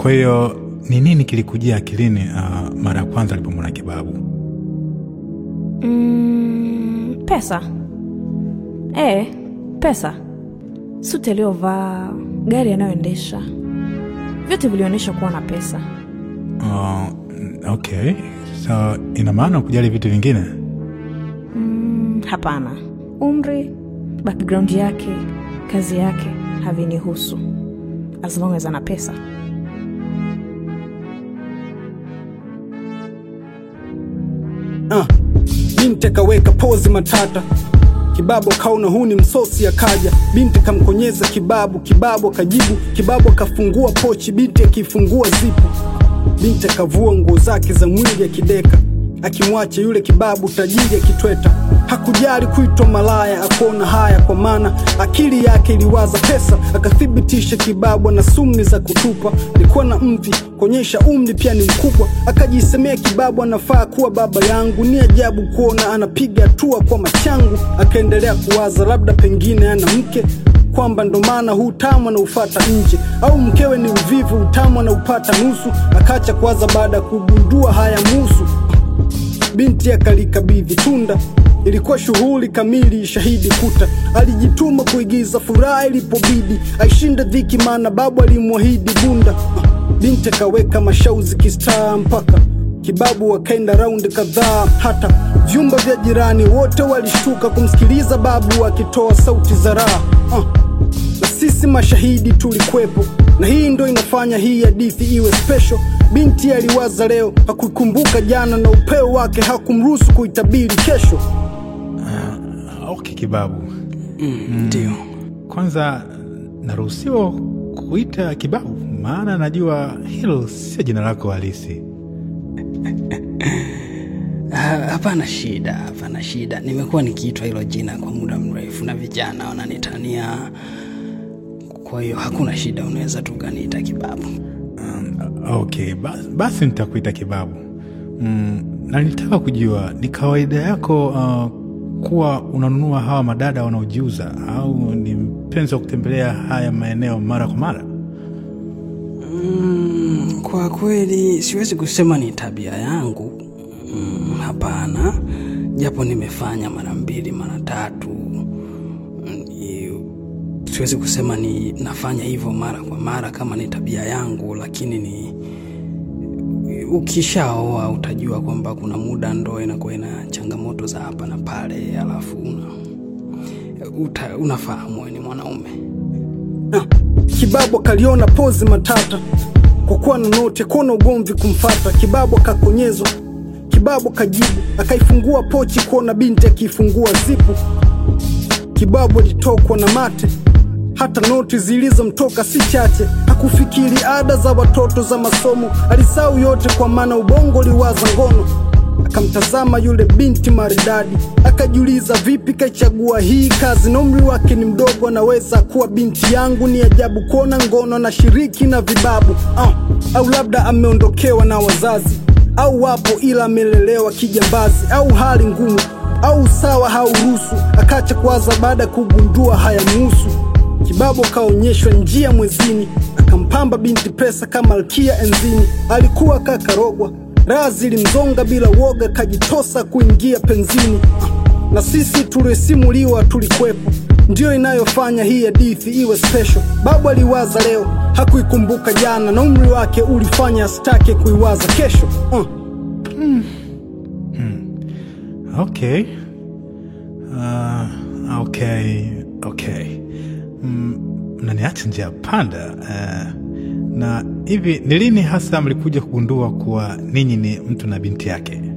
Kwa hiyo ni nini kilikujia akilini uh, mara ya kwanza alipomwona Kibabu? Mm, pesa e, pesa, suti aliyovaa, gari anayoendesha, vyote vilionyesha kuwa na pesa. Uh, okay, so ina maana kujali vitu vingine? Mm, hapana, umri, background yake, kazi yake havinihusu as long as ana pesa. Ah, binti akaweka pozi matata, kibabu akaona huu ni msosi, akaja binti kamkonyeza kibabu, kibabu akajibu, kibabu akafungua pochi, binti akifungua zipu, binti akavua nguo zake za mwili akideka, akimwacha yule kibabu tajiri akitweta. Hakujali kuitwa malaya, akuona haya, kwa maana akili yake iliwaza pesa. Akathibitisha kibabu ana sumni za kutupa, alikuwa na mvi kuonyesha umri pia ni mkubwa. Akajisemea kibabu anafaa kuwa baba yangu, ni ajabu kuona anapiga hatua kwa machangu. Akaendelea kuwaza labda pengine ana mke kwamba ndo maana huu utamu anaufata nje, au mkewe ni uvivu, utamu anaupata nusu. Akacha kuwaza baada ya kugundua haya musu binti akalikabidhi tunda. Ilikuwa shughuli kamili, shahidi kuta. Alijituma kuigiza furaha ilipobidi, aishinde dhiki, maana babu alimwahidi bunda. Binti akaweka mashauzi kistaa mpaka kibabu wakaenda raundi kadhaa, hata vyumba vya jirani wote walishtuka kumsikiliza babu akitoa sauti za raha uh. Na sisi mashahidi tulikwepo, na hii ndo inafanya hii hadithi iwe special. Binti aliwaza leo, hakuikumbuka jana, na upeo wake hakumruhusu kuitabiri kesho. Okay, Kibabu, Ndio. kwanza naruhusiwa kuita Kibabu? Maana najua hilo sio jina lako halisi. Ha- Hapana shida, hapana shida. Nimekuwa nikiitwa hilo jina kwa muda mrefu na vijana wananitania, kwa hiyo hakuna shida, unaweza tu ukaniita Kibabu. Okay, basi, basi nitakuita Kibabu. Mm, na nilitaka kujua ni kawaida yako uh, kuwa unanunua hawa madada wanaojiuza au ni mpenzi wa kutembelea haya maeneo mara kwa mara? Mm, kwa kweli siwezi kusema ni tabia yangu. Mm, hapana, japo nimefanya mara mbili mara tatu. Mm, i- siwezi kusema ni nafanya hivyo mara kwa mara kama ni tabia yangu, lakini ni ukishaoa utajua kwamba kuna muda ndoa inakuwa ina changamoto za hapa na pale, alafu una, uta, unafahamu wewe ni mwanaume. Ah, Kibabu akaliona pozi matata kwa kuwa na noti, kuona ugomvi kumfata. Kibabu akakonyezwa, Kibabu akajibu, akaifungua pochi kuona binti akiifungua zipu. Kibabu alitokwa na mate, hata noti zilizomtoka si chache. Hakufikiri ada za watoto za masomo, alisahau yote kwa maana ubongo liwaza ngono. Akamtazama yule binti maridadi, akajiuliza vipi kaichagua hii kazi, na umri wake ni mdogo, anaweza kuwa binti yangu. Ni ajabu kuona ngono na shiriki na vibabu ah, au labda ameondokewa na wazazi, au wapo ila amelelewa kijambazi, au hali ngumu, au sawa hauruhusu. Akacha kuwaza baada ya kugundua hayamuhusu. Kibabu akaonyeshwa njia mwezini, akampamba binti pesa kama malkia enzini. Alikuwa kakarogwa, raha zilimzonga bila woga, kajitosa kuingia penzini. Na sisi tuliosimuliwa tulikwepo, ndiyo inayofanya hii hadithi iwe special. Babu aliwaza leo, hakuikumbuka jana, na umri wake ulifanya asitake kuiwaza kesho uh. Okay. Uh, okay, okay. Mm, mnaniacha njia panda. Uh, na hivi ni lini hasa mlikuja kugundua kuwa ninyi ni mtu na binti yake?